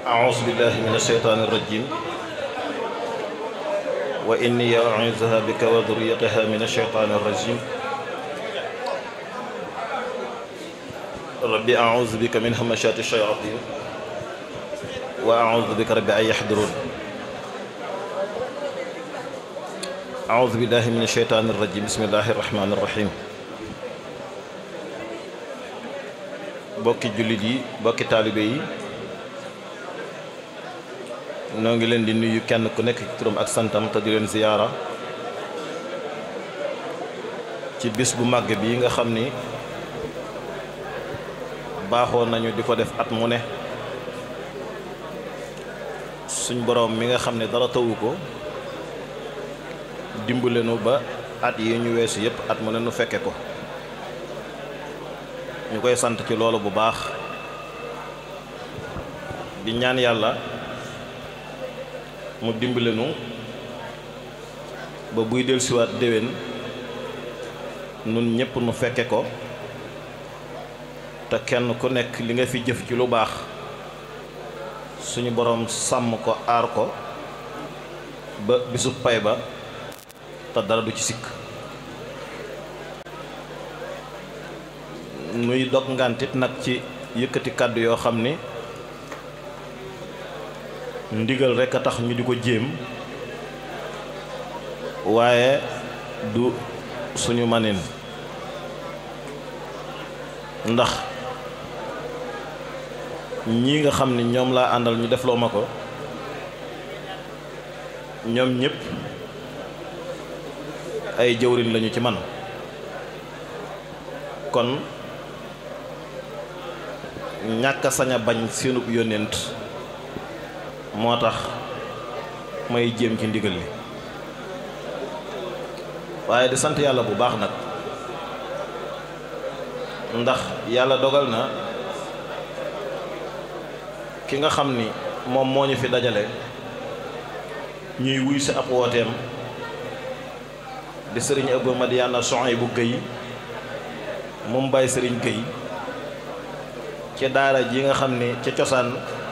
أعوذ بالله من الشيطان الرجيم وإني أعوذها بك وذريتها من الشيطان الرجيم ربي أعوذ بك من همشات الشياطين وأعوذ بك ربي أن يحضرون أعوذ بالله من الشيطان الرجيم بسم الله الرحمن الرحيم bokki jullit yi bokki taalibe yi noo ngi leen di nuyu kenn ku nekk ci turam ak santam te di leen ziyaara ci bis bu màgg bi nga xam ni baaxoo nañu di ko def at mu ne suñ boroom mi nga xam ne dara tawu ko dimbale nu ba at yi ñu weesu yépp at mu ne nu fekke ko ñu koy sant ci loolu bu baax di ñaan yàlla mu dimbale nu ba buy dellusiwaat déwén nun ñépp nu fekke ko te kenn ku nekk li nga fi jëf ci lu baax suñu boroom sàmm ko aar ko ba bisu pay ba te dara du ci sikk nuy dog ngantit nag ci yëkkati kàddu yoo xam ni ndigal rekk a tax ñu di ko jéem waaye du suñu manin ndax ñii nga xam ni ñoom laa àndal ñu defloo ma ko ñoom ñépp ay jëwriñ lañu ci man kon ñàkk a sañ a bañ seenub yónnent moo tax may jéem ci ndigal li waaye di sant yàlla bu baax nag ndax yàlla dogal na ki nga xam ni moom moo ñu fi dajale ñuy wuy si ab wooteem di sëriñ Abou Madiana Souhaïbou Guèye moom bàyyi sëriñ Guèye ci daara ji nga xam ni ca cosaan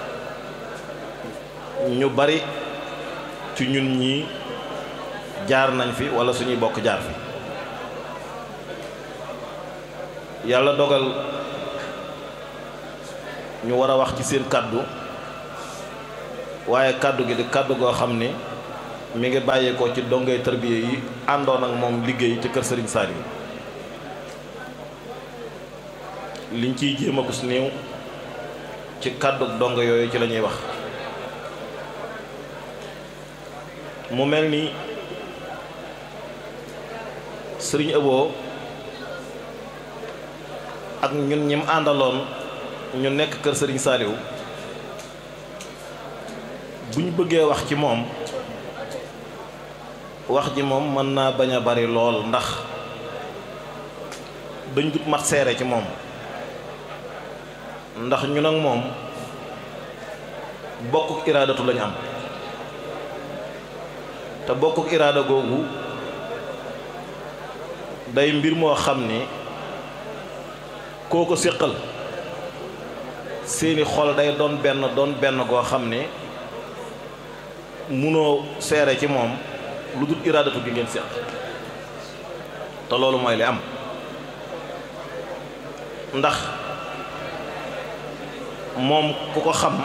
ñu bari ci ñun ñii jaar nañ fi walla suñuy bokk jaar fi yàlla dogal ñu war a wax ci seen kàddu waaye kàddu gi di kàddu goo xam ni mi ngi bàyyeekoo ci dongay tarbiya yi àndoon ak moom liggéey ci kër Serigne Saliou liñ ciy jéem a gus néew ci kàddu dongo yooyu ci la ñuy wax mu mel ni Serigne Abo ak ñun ñim àndaloon ñu nekk kër Serigne Saliou bu ñu bëggee wax ci moom wax ji moom mën naa bañ a bari lool ndax dañ dut mat seere ci moom ndax ñun ak moom bokkuk iraadatu lañu am te bokkuk iraada googu day mbir moo xam ni koo ko séqal seeni xol day doon benn doon benn goo xam ni munoo seere ci moom lu dul iraadatu gi ngeen séq te loolu mooy li am ndax moom ku ko xam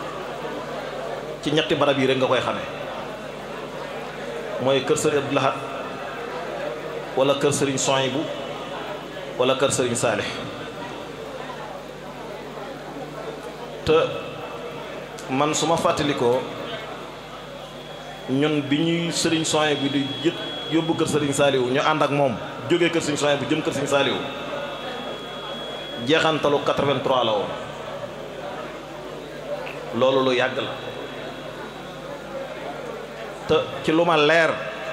ci ñetti barab yi rek nga koy xamee mooy kër sëriñ Abdou Lahad wala kër sëriñ Souhaïbou wala kër sëriñ Saalix te man su ma fàttalikoo ñun bi ñuy sëriñ Souhaïbou di jët yóbbu kër sëriñ Saliou ñu ànd ak moom jógee kër sëriñ Souhaïbou jëm kër sëriñ Saliou jeexantalu 83 la woon loolu lu yàgg la te ci lu ma leer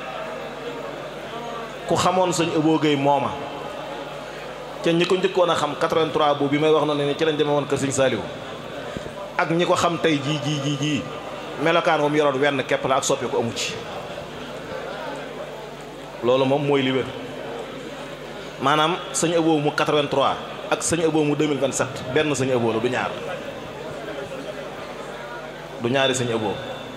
ku xamoon sëñ Abo Guèye mooma ca ñi ko njëkkoon a xam 83 bu bi may wax na ne ci lañ demee woon kër sëriñ Saliou ak ñi ko xam tey jii jii jii jii melokaan moom yoroon wenn képp la ak soppi ko amu ci loolu moom mooy li wér maanaam sëñ Abo mu 83 ak sëñ Abo mu 2027 benn sëñ Abo la du ñaar du ñaari sëñ ëboo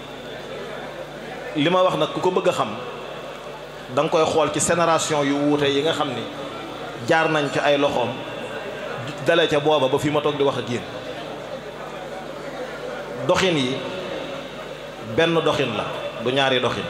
li ma wax nag ku ko bëgg a xam da nga koy xool ci génération yu wuute yi nga xam ni jaar nañ ci ay loxoom dale ca booba ba fi ma toog di wax ak yéen doxin yi benn doxin la du ñaari doxin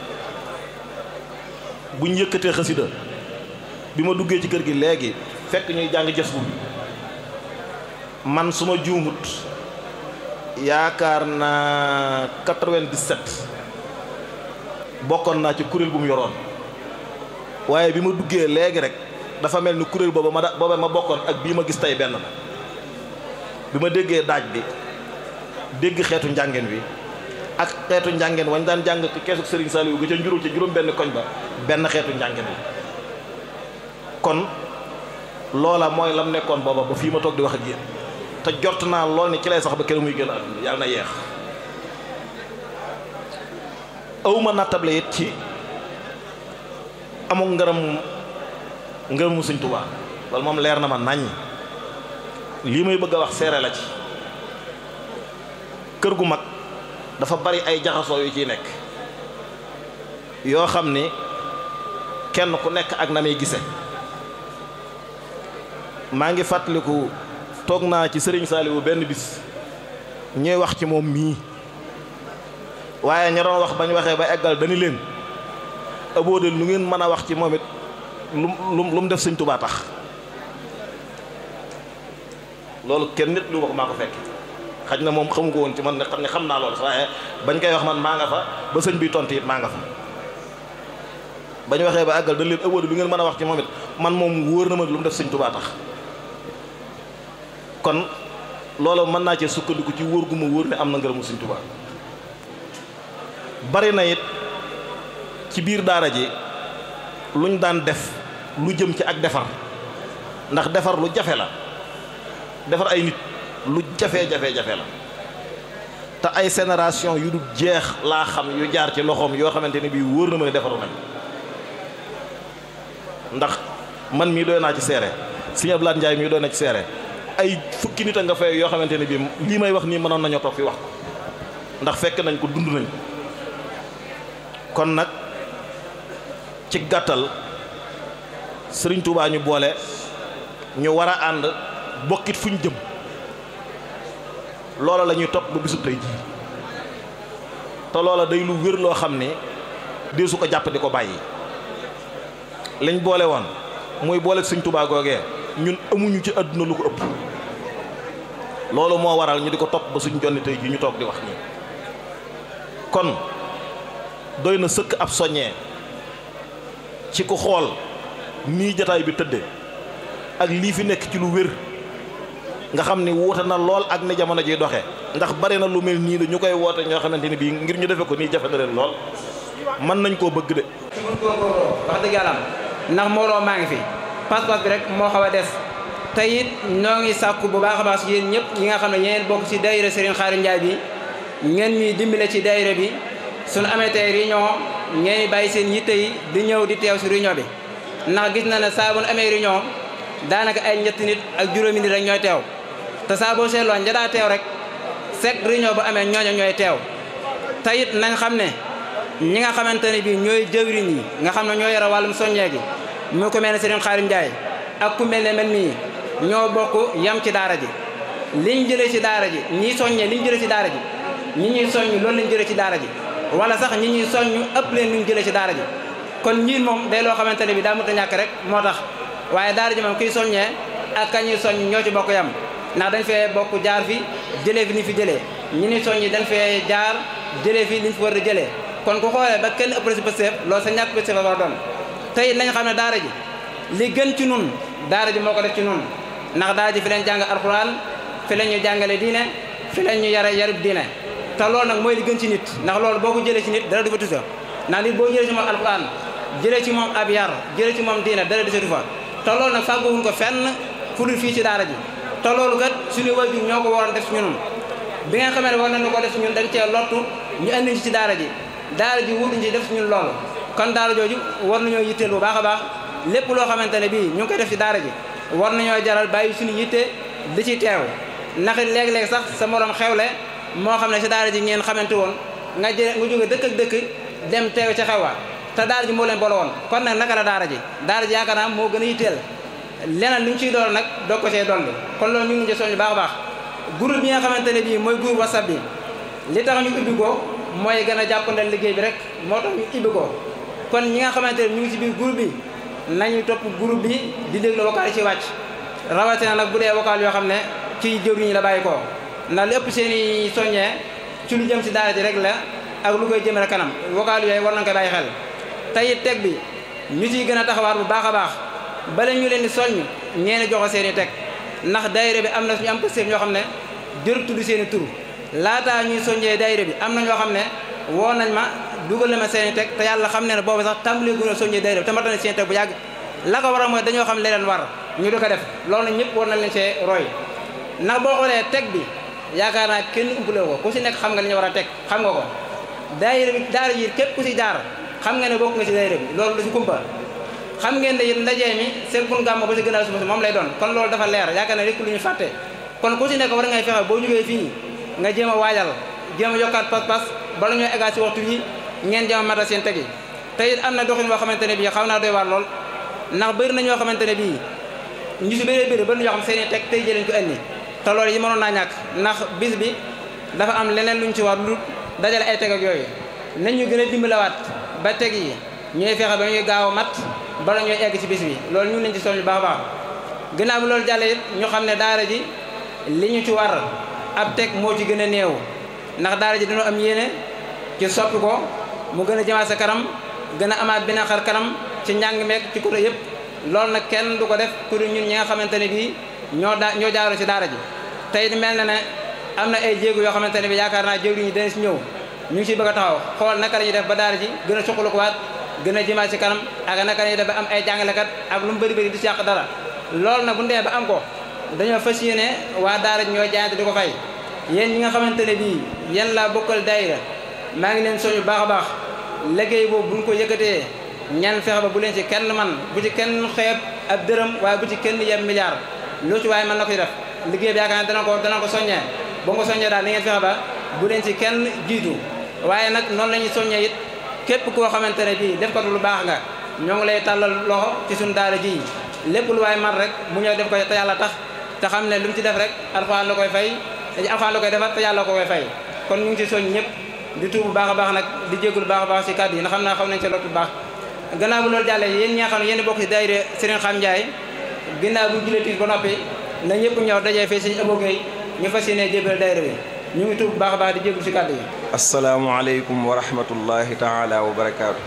buñ yëkkatee xasida bi ma duggee ci kër gi léegi fekk ñuy jàng jës bu man su ma juumut yaakaar naa 97 bokkoon naa ci kuréel bu mu yoroon waaye bi ma duggee léegi rek dafa mel ni kuréel booba ma da booba ma bokkoon ak bii ma gis tey benn la bi ma déggee daaj bi dégg xeetu njàngeen wi ak xeetu njàngeen wañ daan jàng keesu Serigne Saliou ga ca njurul ca juróom benn koñ ba benn xeetu njàngeen wi kon loola mooy lam nekkoon booba ba fii ma toog di wax ak yéen te jort naa lool ni ci lay sax ba kenn muy gën àdduna yàlla na yeex awma nattable it ci amul ngërëm ngërëmu Sëñ Tuubaa loolu moom leer na ma naññ lii may bëgg a wax seere la ci kër gu mag dafa bari ay jaxasoo yu ciy nekk yoo xam ni kenn ku nekk ak na muy gise maa ngi fàttaliku toog naa ci sëriñ Saaliwu benn bis ñuy wax ci moom mii waaye ña doon wax bañ waxee ba eggal dañu leen abóodal lu ngeen mën a wax ci moom it lu lu lu mu def sëñ Tuubaa tax loolu kenn nit lu wax maa ko fekk xaj na moom xamu ko woon ci man ne xam ne xam naa loolu waaye bañ koy wax man maa nga fa ba sëñ bi tontu it maa nga fa bañ waxee ba àggal dañ leen abóodal lu ngeen mën a wax ci moom it man moom wóor na ma lu mu def sëñ Tuubaa tax kon loolu mën naa cee sukkandiku ci wóor gu ma wóor ne am na ngërëmu Sëñ Tuubaa bari na it ci biir daara ji luñ daan def lu jëm ci ak defar ndax defar lu jafe la defar ay nit lu jafe-jafe-jafe la te ay génération yu du jeex laa xam yu jaar ci loxoom yoo xamante ne bii wóor na ma ne defaru nañ ndax man mii doy naa ci seere Sëñ Abdoulaye Ndiaye mii doy na ci seere ay fukki nit a nga fay yoo xamante ne bii lii may wax nii mënoon nañoo toog fi wax ko ndax fekk nañ ko dund nañ ko kon nag ci gàttal sëriñ Touba ñu boole ñu war a ànd bokkit fu ñu jëm loola la ñuy topp ba bisub tey jii te loola day lu wér loo xam ne dee su ko jàpp di ko bàyyi liñ boole woon muy boole sëriñ Touba googee ñun amuñu ci àdduna lu ko ëpp loolu moo waral ñu di ko topp ba suñ jonni tey ji ñu toog di wax nii kon doy na sëkk ab soññee ci ku xool nii jataay bi tëdde ak lii fi nekk ci lu wér nga xam ni wuute na lool ak ni jamono ji doxe ndax bari na lu mel nii la ñu koy woote ñoo xamante ni bii ngir ñu defe ko nii jafe na leen lool mën nañ koo bëgg de wax dëgg yàlla ndax mbooloo maa ngi fi pas-pas bi rek moo xaw a des te it ñoo ngi sàkku bu baax a baax yéen ñëpp ñi nga xam ne ñeen bokk ci daayira Serigne Khadim Ndiaye bi ngeen ñuy dimbale ci daayira bi suñu amee tey réunion ngeen bàyyi seen yitte yi di ñëw di teew si réunion bi ndax gis na ne saa bu nu amee réunion daanaka ay ñetti nit ak juróomi nit rek ñooy teew te saa boo seetloo ña daa teew rek chaque réunion bu amee ñooña ñooy teew te it nañ xam ne ñi nga xamante ne bii ñooy jëwriñ yi nga xam ne ñoo yore wàllum soññee gi mu ko mel ne Serigne Khadim Ndiaye ak ku mel ne man mii ñoo bokk yam ci daara ji liñ jëlee ci daara ji ñii soññee liñ jëlee ci daara ji ñi ñuy soññ loolu lañ jëlee ci daara ji wala sax ñi ñuy soññ ëpp leen luñ jëlee ci daara ji kon ñiin moom day loo xamante ne bi daa mënta ñàkk rek moo tax waaye daara ji moom kiy soññee ak ka ñuy soññ ñoo ci bokk yam ndax dañ fee bokk jaar fi jëlee fi ni fi jëlee ñi ni soññi dañ fee jaar jëlee fi liñ fi war a jëlee kon ku xoolee ba kenn ëpp si pësteef loolu sa ñàkk pësteef war a doon tey nañ xam ne daara ji li gën ci nun daara ji moo ko def ci nun ndax daara ji fi leen jàng alxuraan fi leen ñu jàngale diine fi leen ñu yare yarub diine te loolu nag mooy li gën ci nit ndax loolu boo ko jëlee ci nit dara du fa tusa ndax nit boo jëlee ci moom alxuraan jëlee ci moom ab yar jëlee ci moom diine dara du sa fa te loolu nag fàgguwuñ ko fenn fu dul fii ci daara ji te loolu kat suñu wajur ñoo ko waroon def ci ñun bi nga xamee ne war nañu ko def ci ñun dañ cee lottu ñu andi ci ci daara ji daara ji wutuñ ci def ci ñun loolu kon daara jooju war nañoo yitteel bu baax a baax lépp loo xamante ne bii ñu ngi koy def ci daara ji war nañoo jaral bàyyi suñu yitte di ci teew ndax léeg-léeg sax sa morom xewle moo xam ne si daara ji ngeen xamante woon nga jë nga jóge dëkk ak dëkk dem teew ca xew wa te daara ji moo leen boole woon kon nag naka la daara ji daara ji yaakaar naa moo gën a yitteel leneen lu ñu ciy dool nag doog ko see dolli kon loolu ñu ngi ci soññ baax a baax groupe bi nga xamante ne bii mooy groupe whatsapp bi li tax ñu ubbi ko mooy gën a jàppandal liggéey bi rek moo tax ñu ubbi ko kon ñi nga xamante ne ñu ngi ci biir groupe bi nañu topp groupe bi di déglu vocal yi ci wàcc rawatina nag bu dee vocal yoo xam ne ci jëwriñ la bàyyi ko ndax lépp seen i soññee ci lu jëm si daara ji rek la ak lu koy jëmale kanam vocal yooyu war nañ koy bàyyi xel tey teg bi ñu ciy gën a taxawaat bu baax a baax bala ñu leen di soññ ñeeni joxe seen i teg ndax daayira bi am na suñu am pëstéef ñoo xam ne jër tudd seen i tur laataa ñuy soññee daayira bi am na ñoo xam ne woo nañ ma dugal na ma seen i teg te yàlla xam ne ne boobu sax tàmbali gu ñu soññee daayira bi te mat na seen i teg bu yàgg la ko waral mooy dañoo xam leen war ñu di ko def loolu ñëpp war nañ leen see roy ndax boo xoolee teg bi yaakaar naa kenn umpale ko ku si nekk xam nga li ñu war a teg xam nga ko daayira bi daara ji képp ku si jaar xam nga ne bokk nga si daayira bi loolu du si kumpa xam ngeen ne it ndajee mi seen bun gàmmo ba si gënaaw suba si moom lay doon kon loolu dafa leer yaakaar na rek lu ñu fàtte kon ku si nekk war ngay fexe boo jógee fii nga jéem a waajal jéem a yokkaat pas-pas bala ñoo eggaat si waxtu yi ngeen jéem a matal seen tegi te it am na doxin boo xamante ne bii xaw naa doy waar lool ndax bëri na ñoo xamante ne bii ñu si bëree bëri bëri na ñoo xam seen i teg tey jëleen ko indi te loolu yi mënoon naa ñàkk ndax bis bi dafa am leneen luñ ci war lu dajale ay teg ak yooyu nañ ñu gën a dimbalawaat ba teg yi ñooy fexe ba ñuy gaaw a mat bala ñooy egg ci bis bi loolu ñu ngi leen ci soññ baax a baax gannaaw bi loolu jàllee it ñu xam ne daara ji li ñu ci war ab teg moo ci gën a néew ndax daara ji dañoo am yéene ci soppi ko mu gën a jëmaat sa kanam gën a amaat beneen xar kanam ci njàng meek ci côté yëpp loolu nag kenn du ko def pour ñun ñi nga xamante ne bii ñoo daa ñoo jaaroo ci daara ji tey mel na ne am na ay jéego yoo xamante ne bi yaakaar naa jéego yi dana si ñëw ñu ngi ciy bëgg a taxaw xool naka la ñuy def ba daara ji gën a suqalu ko waat gën a jëmaat ci kanam ak naka la ñuy def ba am ay jàngalekat ak lu mu bëri bëri di si yàq dara loolu nag bu ñu demee ba am ko dañoo fas yéene waa daara ji ñooy jaayante di ko fay yéen ñi nga xamante ne bii yéen laa bokkal daayira maa ngi leen soñu baax a baax liggéey boobu buñ ko yëkkatee ñan fexe ba bu leen ci kenn man bu ci kenn xeeb ab dërëm waaye bu ci kenn yem milliard lu ci waaye mën na ko ci def liggéey bi yaakaar ne dana ko dana ko soññee boo ko soññee daal ni ngeen fexe ba bu leen ci kenn jiitu waaye nag noonu la ñuy soññee it képp koo xamante ne bii def ko lu baax nga ñoo ngi lay tàllal loxo ci suñu daara ji lépp lu waaye man rek mu ñëw def ko te yàlla tax te xam ne lu mu ci def rek alxuraan la koy fay alxuraan la koy defar te yàlla ko koy fay kon ñu ngi ci soñ ñëpp di tuub bu baax a baax nag di jégalu baax a baax ci kàddu yi na xam naa xam nañ ci loolu bu baax gannaaw bu loolu jàllee yéen ñi nga xam ne yéen bokk ci daayira Serigne Xam Ndiaye ginnaaw bu julee tiis ba noppi na ñëpp ñëw dajee fii Serigne Abo Gueye ñu fas yéene jébal daayira bi ñu ngi tuub bu baax a baax di jégalu ci kàddu yi asalaamualeykum wa rahmatullahi taala wa barakaatu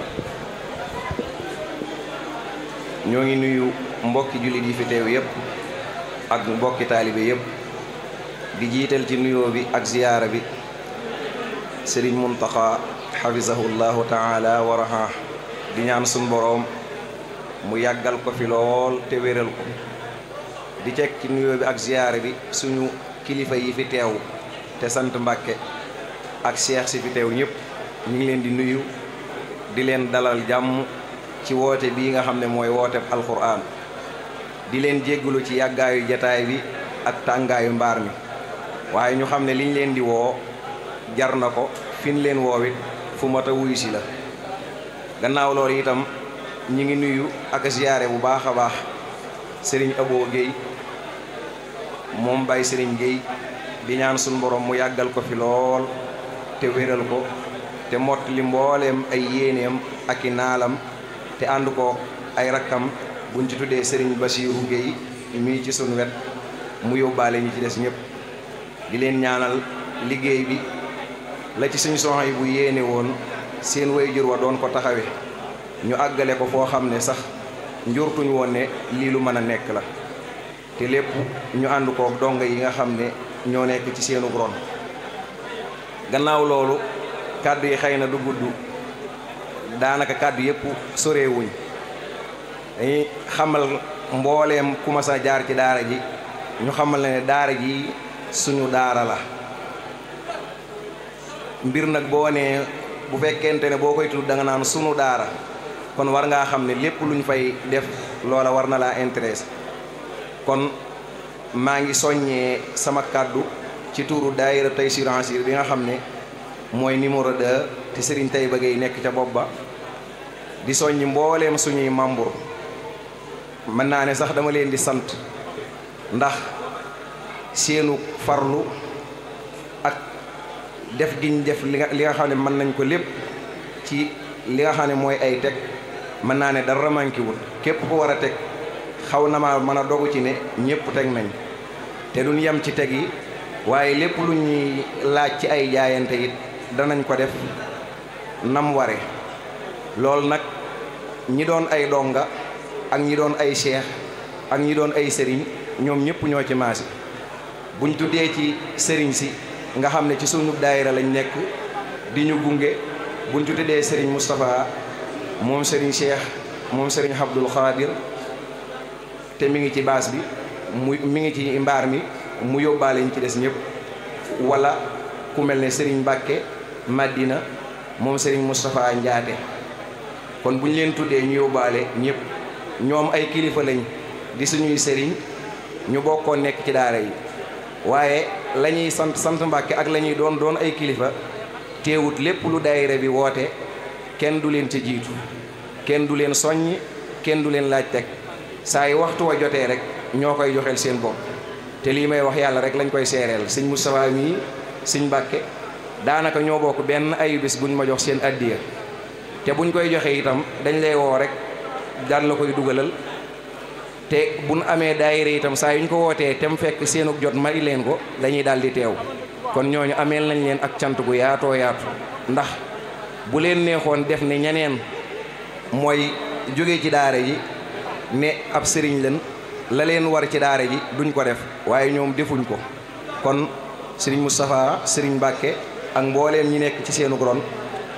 ñoo ngi nuyu mbokki jullit yi fi teew yépp ak mbokki taalibe yépp di jiital ci nuyoo bi ak ziyaara bi sëriñ muntaxa xafisahullahu taala wa raha di ñaan sun boroom mu yàggal ko fi lool te wéral ko di teg ci nuyoo bi ak ziyaara bi suñu kilifa yi fi teew te sant mbàkke ak seex si fi teew ñëpp ñu ngi leen di nuyu di leen dalal jàmm ci woote bii nga xam ne mooy woote alxuraan di leen jéggalu ci yàggaayu jataay bi ak tàngaayu mbaar mi waaye ñu xam ne liñ leen di woo jar na ko fin leen woowit fu mat a wuyu si la gannaaw loolu itam ñu ngi nuyu ak ziyaare bu baax a baax sëriñ Abo Guèye moom Baye sëriñ Guèye di ñaan suñu borom mu yàggal ko fi lool te wéral ko te mott li mbooleem ay yéeneem ak i naalam te ànd ko ay rakkam buñ ci tuddee sëriñ Basiiru Guèye mii ci sunu wet mu yóbbaale ñi ci des ñëpp di leen ñaanal liggéey bi la ci suñu soxna yi bu yéene woon seen waajur wa doon ko taxawe ñu àggale ko foo xam ne sax njurtuñ woon ne lii lu mën a nekk la te lépp ñu ànd kook donga yi nga xam ne ñoo nekk ci seenu ron gannaaw loolu kàddu yi xëy na du gudd daanaka kàddu yépp sorewuñ dañuy xamal mbooleem ku mas a jaar ci daara ji ñu xamal ne daara ji suñu daara la mbir nag boo nee bu fekkente ne boo koy tudd da nga naan sunu daara kon war ngaa xam ne lépp lu ñu fay def loola war na laa intéressé kon maa ngi soññee sama kàddu ci tuuru daayira Taysiir Asiir bi nga xam ne mooy numéro 2 te Serigne Taïba Gueye nekk ca bopp ba di soññi mbooleem suñuy membre mën naa ne sax dama leen di sant ndax seenu farlu ak def giñ def li nga li nga xam ne mën nañ ko lépp ci li nga xam ne mooy ay teg mën naa ne dara manqué wut képp ku war a teg xaw na ma mën a dogu ci ne ñëpp teg nañ te duñ yem ci teg yi waaye lépp lu ñuy laaj ci ay jaayante it danañ ko def nam ware loolu nag ñi doon ay donga ak ñi doon ay cheikh ak ñi doon ay sëriñ ñoom ñëpp ñoo ci maasi buñ tuddee ci sëriñ si nga xam ne ci sunu daayira lañ nekk di ñu gunge buñ tuddee sëriñ Moustapha moom sëriñ cheikh moom sëriñ Abdul Xaadir te mi ngi ci baas bi mu mi ngi ci mbaar mi mu yóbbaale ñu ci des ñëpp wala ku mel ne sëriñ Mbàkke Madina moom sëriñ Moustapha Njaate kon bu ñu leen tuddee ñu yóbbaale ñëpp ñoom ay kilifa lañ di suñuy sëriñ ñu bokkoon nekk ci daara yi waaye la ñuy sant sant Mbàkke ak la ñuy doon doon ay kilifa teewut lépp lu daayira bi woote kenn du leen ca jiitu kenn du leen soññ kenn du leen laaj teg saa yi waxtu wa jotee rek ñoo koy joxeel seen bopp te lii may wax yàlla rek lañ koy seereel sëñ Moustapha mii sëñ Mbàkke daanaka ñoo bokk benn ayu bis buñ ma jox seen addiya te buñ koy joxe itam dañ lay woo rek daan la koy dugalal te buñ amee daayira itam saa yuñ ko wootee te mu fekk seenug jot mari leen ko dañuy daal di teew kon ñooñu ameel nañ leen ak cant gu yaatoo yaatu ndax bu leen neexoon def ne ñeneen mooy jóge ci daara ji ne ab sëriñ leen la leen war ci daara ji duñ ko def waaye ñoom defuñ ko kon sëriñ Moustapha sëriñ Mbàkke ak mbooleem ñi nekk ci seenu ron